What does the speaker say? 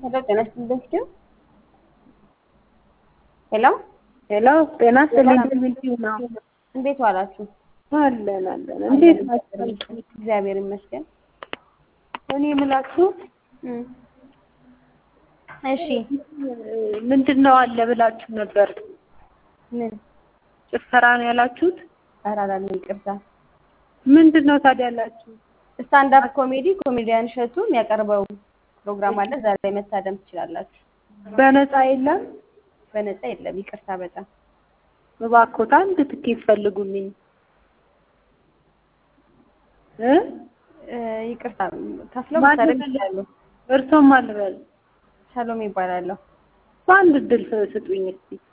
ሄሎ ጤና ይስጥልኝ ስቲው ሄሎ ሄሎ ጤና ይስጥልኝ ሚልኪው ነው። እንዴት ዋላችሁ? አለን አለን። እንዴት ናችሁ? እግዚአብሔር ይመስገን። እኔ የምላችሁ እም፣ እሺ ምንድን ነው አለ ብላችሁ ነበር። ምን ጭፈራ ነው ያላችሁት? ኧረ አላልንም፣ ይቅርታ። ምንድን ነው ታዲያ ያላችሁ? ስታንድ አፕ ኮሜዲ ኮሜዲያን እሸቱ የሚያቀርበው ፕሮግራም አለ። እዛ ላይ መታደም ትችላላችሁ። በነፃ የለም? በነፃ የለም። ይቅርታ በጣም እባክዎት አንድ ትኬት ፈልጉልኝ እ እ፣ ይቅርታ ከፍለው ማን መታደም ይፈልግ? ይችላሉ። እርሶም አልበል ሰሎሜ ይባላለሁ። በአንድ እድል ስጡኝ እስቲ